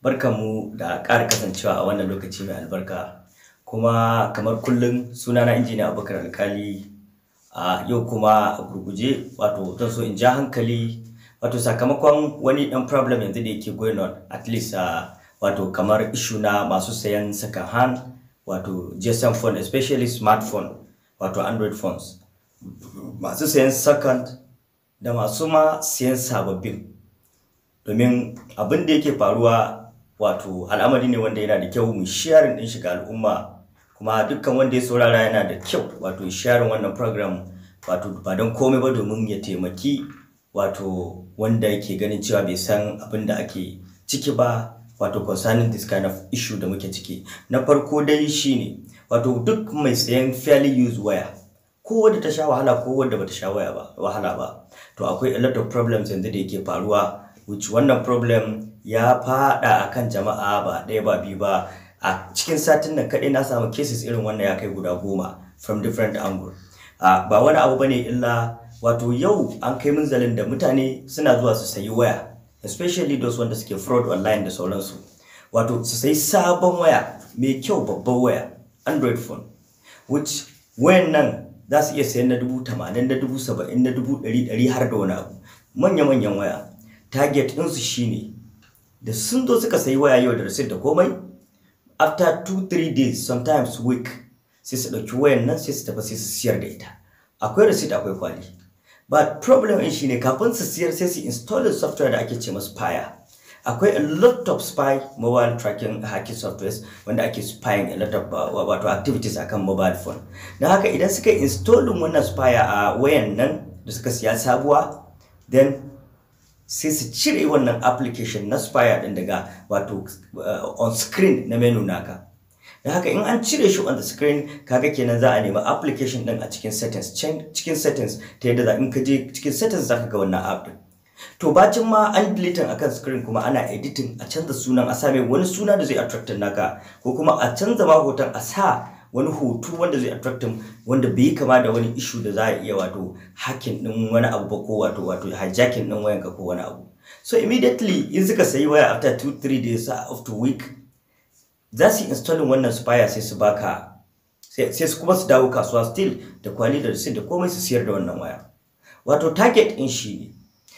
barkanmu da ƙara kasancewa a wannan lokaci mai albarka kuma kamar kullum sunana injiniya abubakar alkali a yau kuma a gurguje wato zan so in ja hankali wato sakamakon wani ɗan problem yanzu da yake going on at least a wato kamar ishu na masu sayan second hand wato gsm phone especially smartphone wato android phones masu sayan second da masu ma sayan sababbin domin abin da yake faruwa wato al'amari ne wanda yana da kyau mu sharing din shiga al'umma kuma dukkan wanda ya saurara yana da kyau wato sharing wannan program wato ba don komai ba domin ya taimaki wato wanda yake ganin cewa bai san abin da ake ciki ba wato concerning this kind of issue da muke ciki na farko dai shine wato duk mai sayan fairly used waya ko wadda ta sha wahala ko wadda bata sha waya ba wahala ba to akwai a lot of problems yanzu da yake faruwa which wannan problem ya fada akan jama'a ba ɗaya ba biyu ba a cikin satin nan kaɗai na samu cases irin wannan ya kai guda goma from different angle uh, ba wani abu bane illa wato yau an kai munzalin da mutane suna zuwa su sayi waya especially those wanda suke fraud online da sauransu wato su sayi sabon waya mai kyau babban waya android phone which wayan nan za su iya sayan na dubu tamanin na dubu saba'in na dubu ɗari ɗari har da wani abu manya-manyan waya target ɗinsu shine da sun zo suka sayi waya yau da receipt da komai after 2-3 days sometimes week sai su ɗauki wayan nan sai su tafi sai su siyar da ita akwai receipt akwai kwali but problem ɗin shine kafin su siyar sai su install software da ake ce masu fire akwai a lot of spy mobile tracking hacking softwares wanda ake spying a lot of uh, wato activities akan mobile phone na haka idan suka installin wannan spire a wayan nan da suka siya sabuwa then sai su cire wannan application na spire din daga wato uh, on screen na menu naka da haka in an cire shi on the screen kaga kenan za a nemi application din a cikin settings cikin settings ta yadda za in ka je cikin settings zaka ga wannan app din to bacin ma an deleting akan screen kuma ana editing a canza sunan a same wani suna da zai attract naka ko kuma a canza ma hoton a sa wani hoto wanda zai attract wanda bai kama da wani issue da za a iya wato hacking din wani abu ba ko wato wato hijacking din wayanka ko wani abu so immediately in suka sayi waya after 2 3 days of the week za su installing wannan spire sai su baka sai su kuma su dawo kasuwa still da kwali da receipt da komai su siyar da wannan waya wato target in shi ne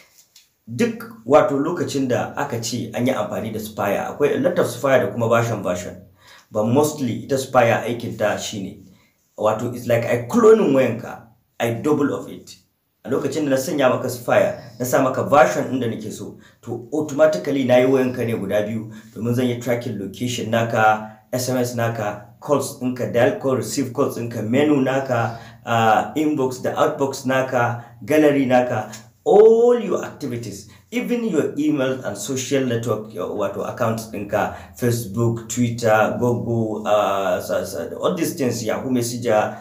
duk wato lokacin da aka ce an yi amfani da spire akwai a lot of spire da kuma version version but mostly ita spire aikin ta shine wato it's like I cloning wayanka I double of it a lokacin da na sanya maka spire na sa maka version inda nake so to automatically na yi wayanka ne guda biyu domin zan yi tracking location naka sms naka calls ɗinka dial call receive calls ɗinka menu naka uh, inbox da outbox naka gallery naka all your activities even your email and social network wato accounts ɗinka facebook twitter google uh, all these things yahoo messenger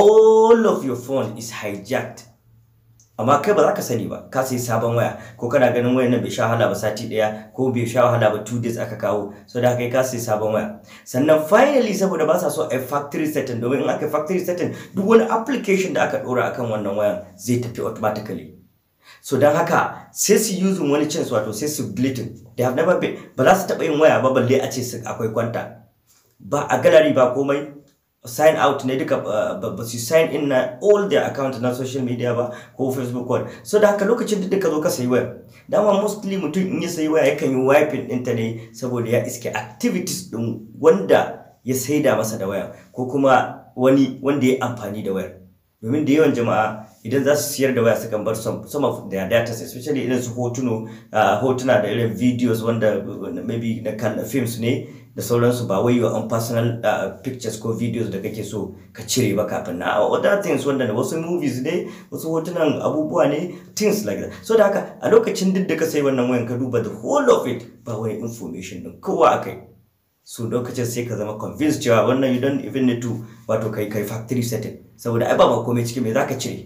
all of your phone is hijacked amma kai ba za ka sani ba ka sai sabon waya ko kana ganin wayan nan bai sha wahala ba sati daya ko bai sha wahala ba two days aka kawo so da kai ka sai sabon waya sannan finally saboda ba sa so a factory setting domin in aka factory setting duk wani application da aka dora akan wannan wayan zai tafi automatically so don haka sai su using wani chance wato sai su deleting they have never been ba za su taɓa yin waya ba balle a ce akwai kwanta ba a gallery ba komai sign out ne duka ba su sign in na all their account na social media ba ko facebook wall so da haka lokacin da duka zo ka sayi waya dama mostly mutum in ya sayi waya yakan yi wiping ɗinta ne saboda ya iske activities ɗin wanda ya saida masa da waya ko kuma wani wanda ya amfani da wayar domin da yawan jama'a idan za su siyar da waya sukan bar some of their data especially irin su hotuno hotuna da irin videos wanda maybe na kan films ne da sauransu ba wai your own personal pictures ko videos da kake so ka cire ba kafin na other things wanda wasu movies ne wasu hotunan abubuwa ne things like that so da haka a lokacin duk da ka sai wannan wayan ka duba the whole of it ba wani information din kowa akai so lokacin sai ka zama convinced cewa wannan you don't even need to wato kai kai factory setting saboda ai ba ma komai cikin me zaka cire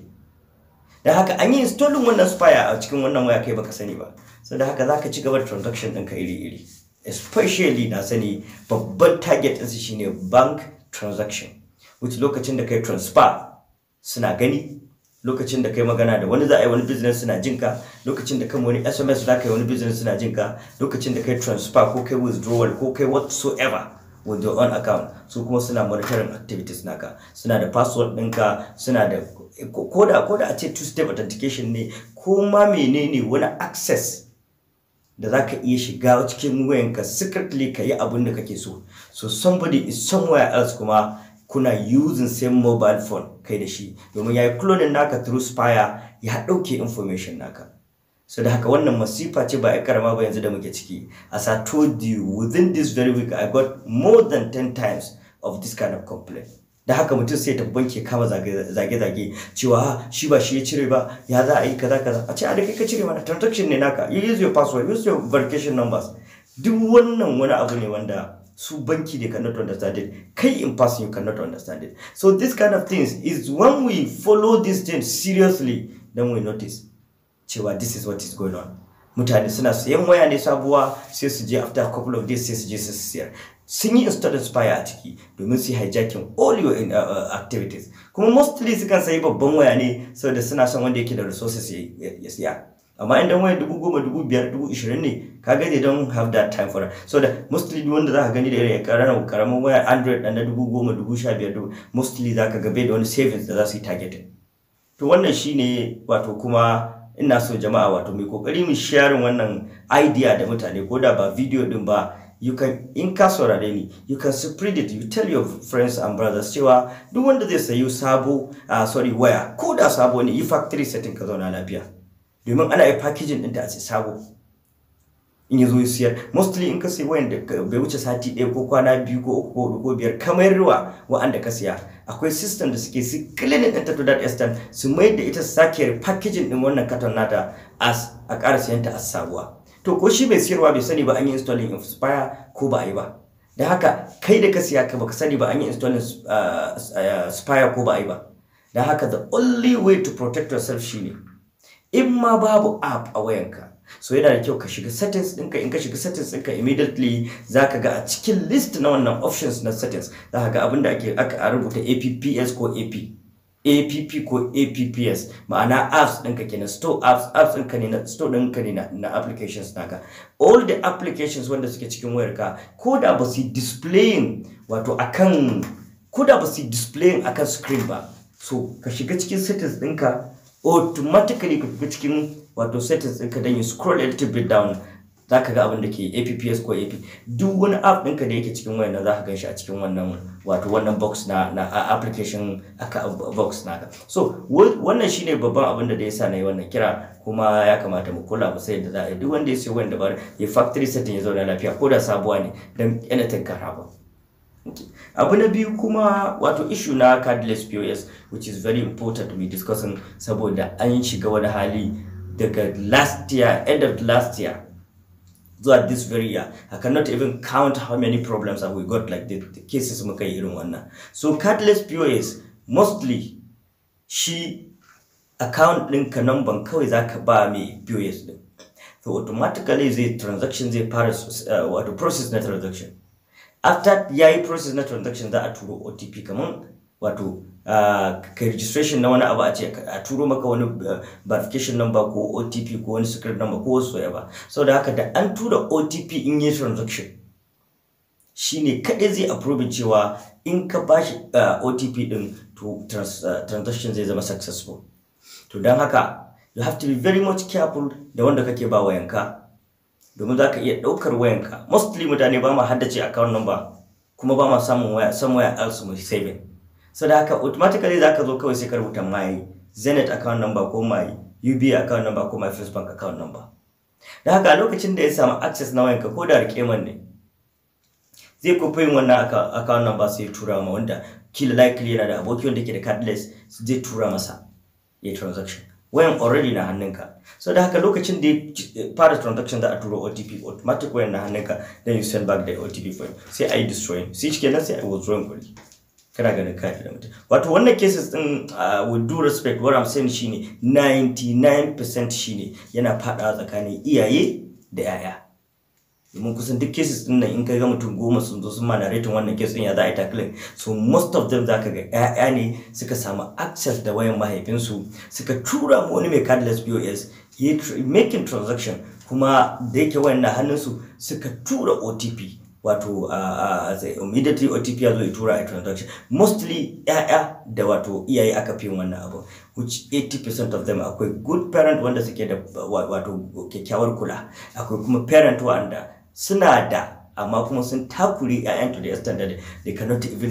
dan haka an yi installing wannan spire a cikin wannan waya kai baka sani ba saboda haka zaka ci gaba da transaction ɗinka iri-iri especially na sani babban target ɗinsu shine bank transaction which lokacin da kai transfer suna gani lokacin da kai magana da wani za a yi wani business suna jinka lokacin da kai wani sms za ka yi wani business suna jinka lokacin da kai transfer ko kai withdrawal ko kai whatsoever with your own account su kuma suna monitoring activities naka suna da password ɗinka suna da koda koda a ce two step authentication ne ko ma menene wani access da za ka iya shiga cikin wayanka secretly ka yi abin da kake so so somebody is somewhere else kuma kuna using same mobile phone kai da shi domin ya yi cloning naka through spire ya ɗauke information naka so da haka wannan masifa ce ba a karama ba yanzu da muke ciki as I told you within this very week I got more than 10 times of this kind of complaint da haka mutum sai ta banke kama zage-zage cewa shi ba shi ya cire ba ya za a yi kaza kaza a ce a da kai ka cire mana transaction ne naka you use your password use your verification numbers duk wannan wani abu ne wanda su banki they cannot understand it kai in person you cannot understand it so this kind of things is when we follow these things seriously then we notice cewa this is what is going on mutane suna sayan waya ne sabuwa sai su je after a couple of days sai su je su siyar sun yi install spire a ciki domin su yi hijacking all your uh, uh, activities kuma mostly su kan sayi babban waya ne saboda suna son wanda yake da resources ya siya amma idan waya dubu goma dubu biyar dubu ishirin ne kaga they don't have that time for that so da mostly wanda za ka gani da irin karamin karamin waya android na dubu goma dubu sha biyar dubu mostly za ka gabe da wani savings da za su yi targeting to wannan shine wato kuma ina so jama'a wato mai kokari mu sharing wannan idea da mutane ko da ba video din ba you can in ka saurare ni you can spread it you tell your friends and brothers cewa duk wanda zai sayi sabo uh, sorry waya ko da sabo ne yi factory setting ka zauna lafiya domin ana yi packaging ɗinta a ce sabo in ya zo ya siyar mostly in ka sayi wayan da bai wuce sati ɗaya ko kwana biyu ko uku ko hudu ko biyar kamar ruwa wa'anda ka siya akwai system da suke su cleaning ɗinta to that extent su mai da ita su sake packaging ɗin wannan katon nata as a ƙara siyanta as sabuwa to ko shi mai siyarwa bai sani ba an yi installing inspire ko ba a yi ba da haka kai da ka siya ka baka sani ba an yi installing spire ko ba a yi ba da haka the only way to protect yourself shine in ma babu app a wayanka so yana da kyau ka shiga settings ɗinka in ka shiga settings ɗinka immediately za ka ga a cikin list na wannan options na settings za ka ga abin da ake aka rubuta apps ko ap app ko apps ma'ana apps ɗinka kenan store apps apps ɗinka ne na store ɗinka ne na, na applications naka all the applications wanda suke cikin wayarka ko da ba su displaying wato akan ko da ba su displaying akan screen ba so ka shiga cikin settings ɗinka automatically ka shiga cikin wato settings ɗinka don you scroll a little bit down za ka ga abin da ke apps ko ap duk wani app ɗinka da yake cikin wayan za ka gan shi a cikin wannan wato wannan box na na application aka box naka so wannan shine babban abin da ya sa na yi wannan kira kuma ya kamata mu kula mu sai da za a yi duk wanda ya sayi wayan da ba ya factory setting ya zauna lafiya ko da sabuwa ne don anything can happen abu na biyu kuma wato issue na cardless pos which is very important to be discussing saboda an shiga wani hali daga last year end of last year zuwa this very year i cannot even count how many problems have we got like the, the cases muka yi irin wannan so cardless pos mostly shi account ɗinka number kawai zaka ba mai pos din so automatically zai transaction zai fara uh, wato process na transaction after ya yi process na transaction za a turo otp kamar wato uh, ka registration na wani abu a ce a turo maka wani uh, verification number ko otp ko wani secret number ko wasu ya ba sau da haka da an tura otp in yi transaction shine kaɗai zai approve cewa in ka bashi uh, otp din to trans, uh, transaction zai zama successful to don haka you have to be very much careful da wanda kake ba wayanka domin za ka iya ɗaukar wayanka mostly mutane ba ma haddace account number kuma ba ma samun waya somewhere else mu saving so da haka automatically za ka zo kawai sai ka rubuta my zenith account number ko my uba account number ko my first bank account number da haka a lokacin da ya samu access na wayanka ko da rikeman ne zai kofa yin wannan account number sai ya tura ma wanda kila likely yana da aboki wanda ke da cardless zai tura masa ya transaction wayan already na hannunka so da haka lokacin da ya fara transaction za a turo OTP automatic wayan na hannunka then you send back the OTP for him sai a yi destroying sai shi kenan sai a withdrawing kuɗi kana ganin kayan da mutum wato wannan cases din with due respect what I'm saying shine 99% shine yana fadawa tsakanin iyaye da yaya domin kusan duk cases din nan in ka ga mutum goma sun zo sun ma narrating wannan case din ya za a yi tackling so most of them zaka ga ƴaƴa ne suka samu access da wayan mahaifinsu suka tura mu wani mai cardless POS ya making transaction kuma da yake wayan na hannunsu suka tura OTP wato immediately OTP ya zo ya tura a transaction mostly ya'ya da wato iyaye aka fi wannan abu which 80% of them akwai good parent wanda suke da wato kyakkyawar kula akwai kuma parent wanda suna da amma kuma sun takuri ƴaƴan to the extent that they cannot even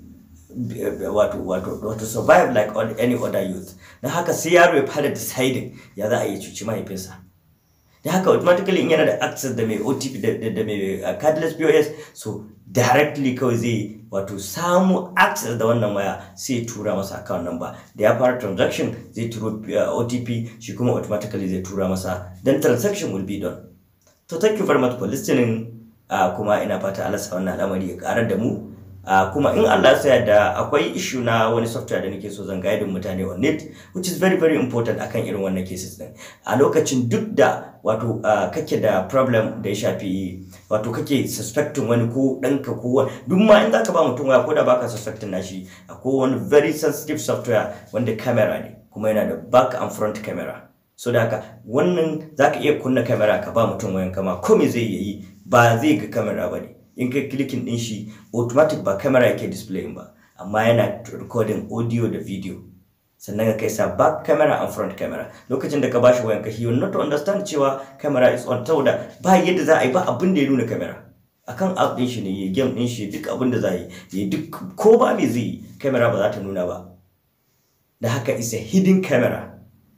wato wato wato survive like any other youth na haka sai yaro ya fara deciding ya za a yi cuci mahaifinsa da haka automatically in yana da access da mai OTP da mai cardless POS so directly kawai zai wato samu access da wannan waya sai tura masa account number da ya fara transaction zai turo OTP shi kuma automatically zai tura masa then transaction will be done to thank you very much for listening uh, kuma ina fata Allah sa wannan al'amari ya karar da mu Uh, kuma in Allah ya da akwai issue na wani software da nake so zan guide mutane on it which is very very important akan irin wannan cases din a lokacin duk da wato uh, kake da problem da ya shafi wato kake suspecting wani ko ɗanka ko wani duk ma in zaka ba mutum waya ko da baka suspecting nashi akwai wani very sensitive software wanda camera ne kuma yana da back and front camera so da haka wannan zaka iya kunna camera ka ba mutum wayan kama ko me zai yi ba zai ga camera ba ne in kai clicking din shi automatic ba camera yake displaying ba amma yana recording audio da video sannan ka kai sa back camera and front camera lokacin da ka bashi wayan ka he will not understand cewa camera is on saboda ba yadda za a yi ba abin da ya nuna camera akan app din shi ne ya game din shi duk abin da za yi ya duk ko ba me zai yi camera ba za ta nuna ba da haka is a hidden camera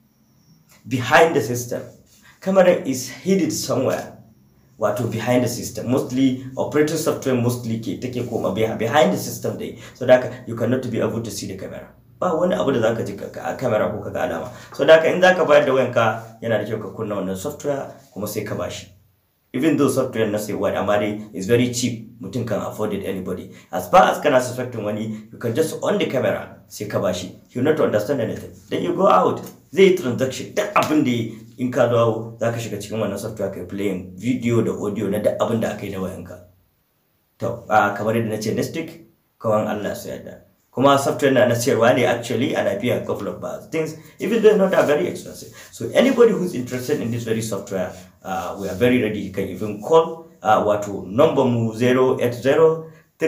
behind the system camera is hidden somewhere wato behind the system mostly operating software mostly ke take koma behind the system dai so da you cannot be able to see the camera ba wani abu da zaka ji a camera ko kaga alama so da in zaka bayar da wayanka yana da kyau ka kunna wannan software kuma sai ka bashi even though software na say what amma dai is very cheap mutum kan afford it anybody as far as kana suspecting wani you can just on the camera sai ka bashi you not understand anything then you go out zai yi transaction duk abin da in ka dawo za ka shiga cikin wannan software kai playing video da audio na duk abin da aka yi da wayanka to kamar yadda na ce nestic kawan Allah su yadda kuma software na sayarwa ne actually and I pay a couple of bad things even though not that very expensive so anybody who's interested in this very software uh, we are very ready you can even call uh, wato number mu 080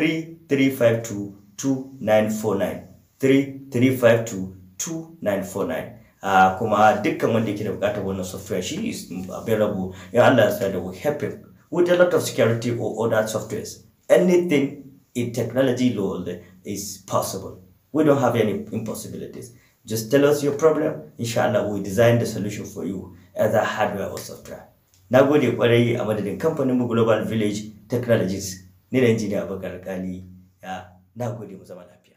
3352 2949 3352 2949 Uh, kuma dukkan wanda yake da bukatar wannan software shi is available in Allah ya da will help him with a lot of security or other softwares anything in technology world is possible we don't have any impossibilities just tell us your problem inshallah we design the solution for you either hardware or software na gode kwarai a madadin kamfanin mu global village technologies ni da injiniya abubakar kali ya na gode mu zama lafiya